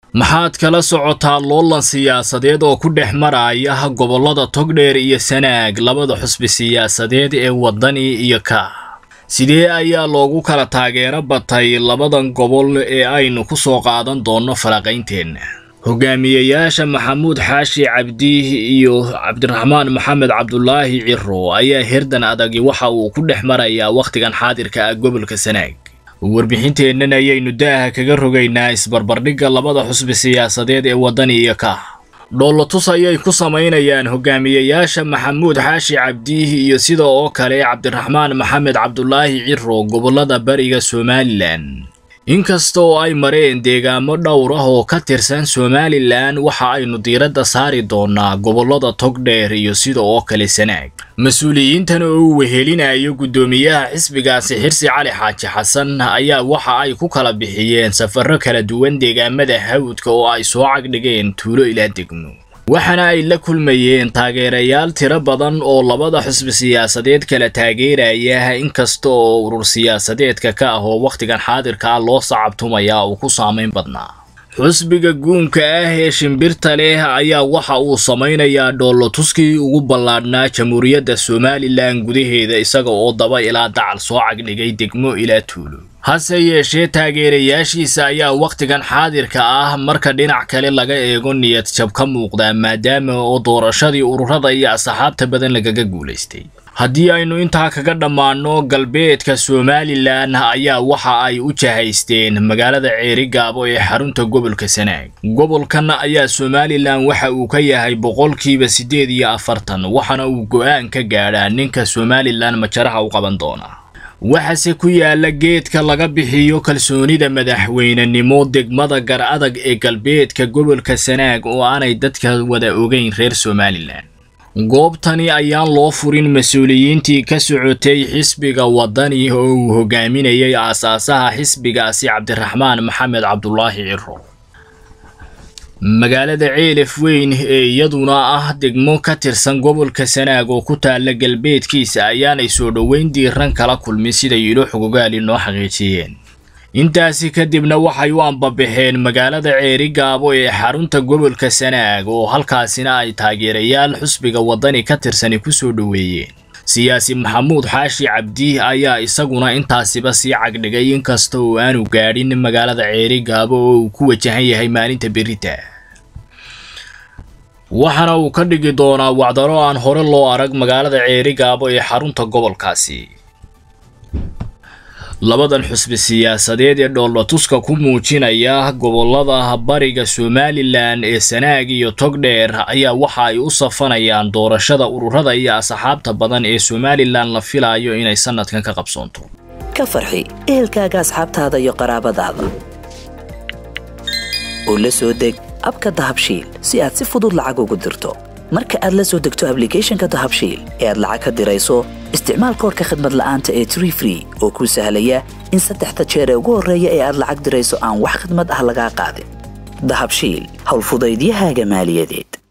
maxaad kala socotaa loolan siyaasadeed oo ku dhex maraya gobollada togdheer iyo sanaag labada xusbi siyaasadeed ee waddani iyo ka sidee ayaa loogu kala taageero batay labadan gobol ee aynu ku soo qaadan doonno falaqaynteenna hogaamiyayaasha maxamuud xaashi cabdi iyo cabdiraxmaan maxamed cabdulaahi ciro ayaa herdan adagi waxa uu ku dhex marayaa wakhtigan xaadirka ah gobolka sanaag warbixinteennan ayaynu daaha kaga rogaynaa isbarbardhigga labada xusbi siyaasadeed ee waddani iyo ka dhoolotus ayay ku samaynayaan hogaamiyayaasha maxamuud xaashi cabdi iyo sida oo kale cabdiraxmaan maxamed cabdulaahi ciro gobollada bariga somalilan inkasta oo ay mareen deegaamo dhowr ah oo ka tirsan somalilan waxa aynu diiradda saari doonaa gobollada togdheer iyo sida oo kale sanaag mas-uuliyiintan oo uu wehelinayo guddoomiyaha xisbigaasi xirsi cali xaaji xasan ayaa waxa ay ku kala bixiyeen safarro kala duwan deegaamada hawdka oo ay soo cagdhigeen tuulo ilaa degmo waxaana ay la kulmayeen taageerayaal tiro badan oo labada xusbi siyaasadeed kala taageeraya inkasta oo urur siyaasadeedka ka ah oo wakhtigan xaadirka ah loo sacabtumaya uu ku saamayn badnaa xusbiga guunka ah ee shimbirta leh ayaa waxa uu samaynayaa dhoolotuskii ugu ballaadhnaa jamhuuriyadda somalilan gudaheeda isaga oo daba ilaa dacal soo cagdhigay degmo ilaa tuulo hase yeeshee taageerayaashiisa ayaa wakhtigan xaadirka ah marka dhinac kale laga eego niyad jab ka muuqdaa maadaama oo doorashadii ururada iyo asxaabta badan lagaga guulaystay haddii aynu intaa kaga dhammaanno galbeedka somalilan ayaa waxa ay u jahaysteen magaalada ceerigaabo ee xarunta gobolka sanaag gobolkan ayaa somalilan waxa uu ka yahay boqolkiiba siddeed iyo afartan waxaana uu go-aan ka gaadhaa ninka somalilan majaraha u qaban doona waxaase ku yaala geedka laga bixiyo kalsoonida madaxweynenimo degmada gar adag ee galbeedka gobolka sanaag oo aanay dadka wada ogeyn reer somalilan goobtani ayaan loo furin mas-uuliyiintii ka socotay xisbiga waddani oo uu hogaaminayay aasaasaha xisbigaasi cabdiraxmaan maxamed cabdulaahi ciro magaalada ceelaf weyn ee iyaduna ah degmo ka tirsan gobolka sanaag oo ku taalla galbeedkiisa ayaanay soo dhoweyn diiran kala kulmin siday ilo xogogaali noo xaqiijiyeen intaasi kadibna waxay u ambabaxeen magaalada ceerigaabo ee xarunta gobolka sanaag oo halkaasina ay taageerayaal xusbiga waddani ka tirsani ku soo dhoweeyeen siyaasi maxamuud xaashi cabdi ayaa isaguna intaasiba sii cagdhigay inkasta oo aanu gaadhin magaalada ceerigaabo oo uu ku wajahan yahay maalinta berita waxaana uu ka dhigi doonaa wacdaro aan hore loo arag magaalada ceerigaabo ee xarunta gobolkaasi labadan xusbi siyaasadeed ee dhoolotuska ku muujinaya gobollada bariga somalilan ee sanaag iyo togdheer ayaa waxa ay u safanayaan doorashada ururada iyo asxaabta badan ee somalilan la filayo inay sanadkan ka qabsoonto ka farxi ehelkaaga asxaabtaada iyo qaraabadaada oo la soo deg abka dahabshiil si aad si fudud lacag ugu dirto marka aad la soo degto ablicathonka dahabshiil ee aad lacag ka dirayso isticmaal koorka khadmad la'aanta ee tree free oo kuu sahlaya in saddexda jeer ee ugu horreeya ee aad lacag dirayso aan wax khadmad ah lagaa qaadin dahabshiil howlfudaydiyahaaga maaliyadeed